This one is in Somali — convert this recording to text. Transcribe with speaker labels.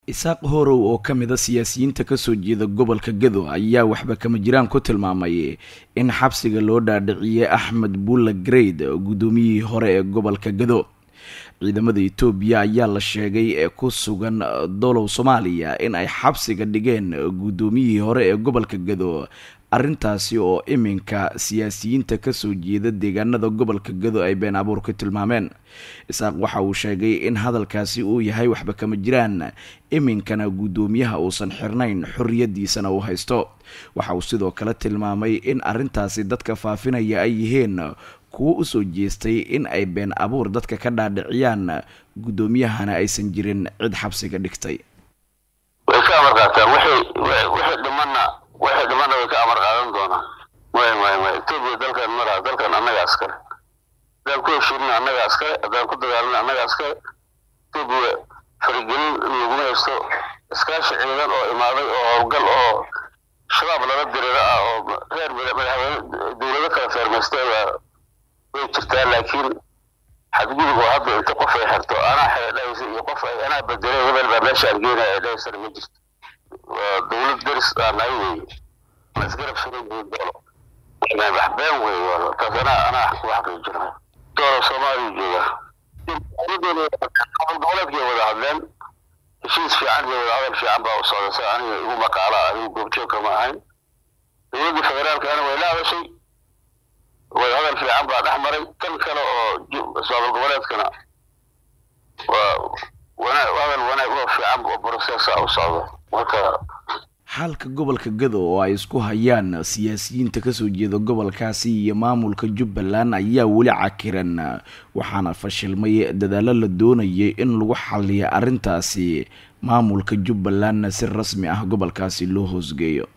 Speaker 1: isaaq horow oo ka mid a siyaasiyiinta kasoo jeeda gobolka gado ayaa waxba kama jiraan ku tilmaamay in xabsiga loo dhaadhiciyey axmed bulla grade guddoomiyihii hore ee gobolka gado ciidamada etoobiya ayaa la sheegay ee ku sugan dolow soomaaliya in ay xabsiga dhigeen guddoomiyihii hore ee gobolka gado arrintaasi oo iminka siyaasiyiinta kasoo jeeda deegaanada gobolka gado ay been abuur ku tilmaameen isaaq waxa uu sheegay in hadalkaasi uu yahay waxba kama jiraan iminkana guddoomiyaha uusan xirnayn xorriyadiisana uu haysto waxa uu sidoo kale tilmaamay in arrintaasi dadka faafinaya ay yihiin kuwo usoo jeestay in ay been abuur dadka ka dhaadhiciyaan guddoomiyahana aysan jirin cid xabsiga dhigtay
Speaker 2: way ka amar qaataan wixii dhimana wixii dhimana way ka amar qaadan doonaan may may may etoobiya dalkan malaha dalkan annaga askare haddaan ku heshiinin annaga askare haddaan ku dagaalina annaga askare etoobiya farigelin laguma haysto iskaashi ciidan oo imaaday oo howlgal oo shabaab lala dirira ah oo reer madaxweyne dowlado kala feermaysteeda way jirtaa laakiin xadgudub oo hadda inta qof ay xirto anaa xeedhaysa iyo qof ay anaa bedelay hebel baa meesha argeynaya ay dhahaysana ma jirto waa dowlad deris aanay weeye ma isgarab suran buun doolo wax been weeye wala taas anaa anaa ku xaqiijinaya doolo soomaaliya jooga goboleedkay wada hadleen heshiis fiican iyo wada hadal fiican baa u socda sa aniga igu maqaala anigu goobjoogka ma ahayn dowladda federaalkana way la hadashay wada hadal fiican baa dhex maray tan kale oo soobal goboleedkana waa hadal wanaag oo fiican oo brocessa u socdo marka
Speaker 1: xaalka gobolka gado oo ay isku hayaan siyaasiyiinta kasoo jeeda gobolkaasi iyo maamulka jubbaland ayaa weli cakiran waxaana fashilmay dadaalo la doonayay in lagu xaliyo arrintaasi maamulka jubbalandna si rasmi ah gobolkaasi loo hoosgeeyo